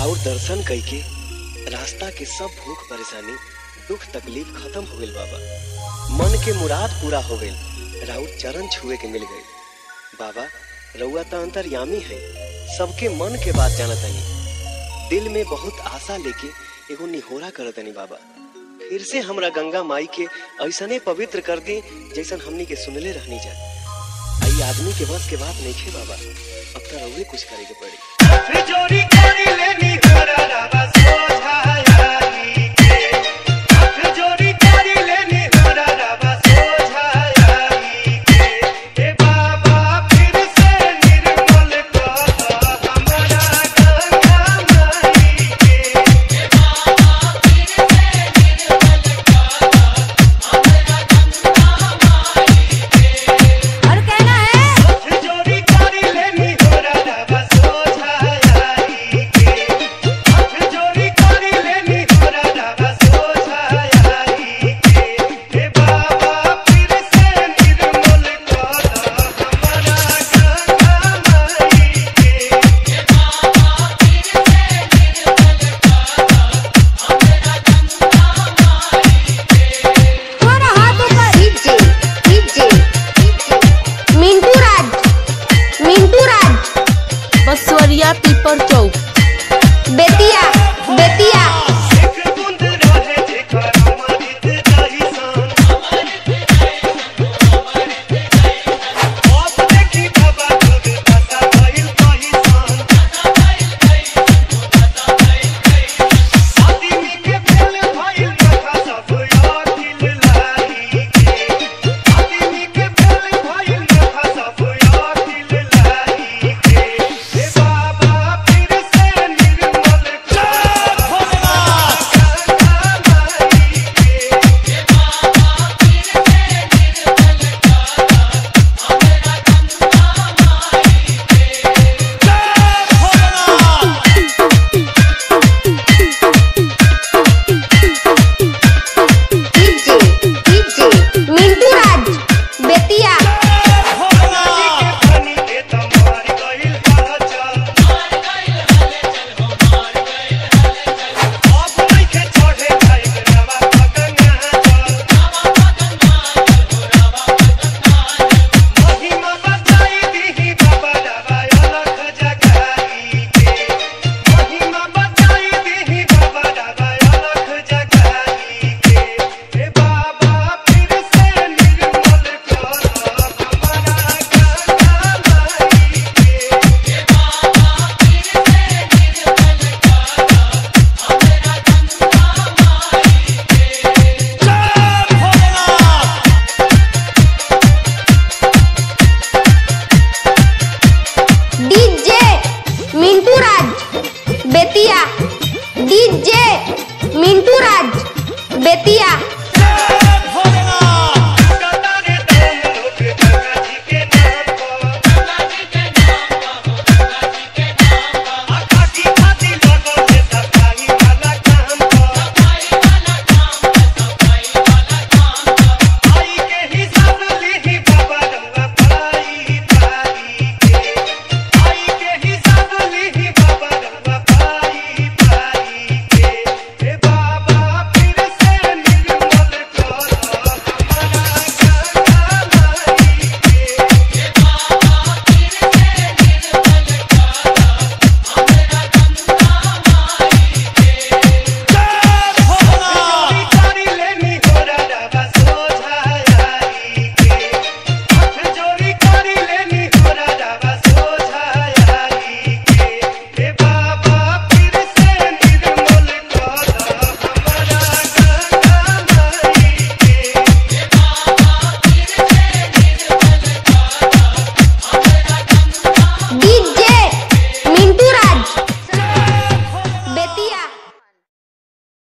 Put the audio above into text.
राउर दर्शन कइके रास्ता के सब भूख परेशानी दुख तकलीफ खत्म हो गइल बाबा मन के मुराद पूरा हो गइल राउर चरण छुए के मिल गइल बाबा रउआ त अंतर्यामी है सबके मन के बात जानतनी दिल में बहुत आशा लेके एगो निहोरा करतनी बाबा फिर से हमरा गंगा माई के ऐसने पवित्र कर दी जैसन हमनी के सुनले रहनी जा आई आदमी के बस के बात नहीं खे बाबा अब तो रउए कुछ करे के पड़ी चोरी करी लेनी घरवा सोझाई के चोरी करी लेनी घरवा सोझाई के ए बाबा फिर से निर्मल कर हमरा गंगा माई के और कहना है चोरी करी लेनी घरवा सोझाई के चोरी करी लेनी घरवा सोझाई के ए बाबा फिर से निर्मल कर हमरा गंगा माई के तुम्हारा हाथ ऊपर डीजे डीजे मिंटू राज मिंटू राज बसवरिया पीपर चौक बेतिया बेतिया एक बूंद रहे जेकर अमृत दही सन अब देखी बाबा खुद दशा भइल कही सन आदमी के फेल भइल कथा सब अखिल लाई के आदमी के फेल भइल कथा सब अखिल लाई के हे बाबा फिर से निर्मल कर डीजे डीजे मिंटू राज बेतिया पानी के तमार गइल हलचल अब नइखे चढ़े खाइल रवा पगंगा महिमा बचाई दीही बाबा रवा अलख जगाई के महिमा बचाई दीही बाबा रवा अलख जगाई के हे बाबा फिर से निर्मल कर हमरा गंगा माई के डीजे मिंटू राज बेतिया डीजे मिंटू राज बेतिया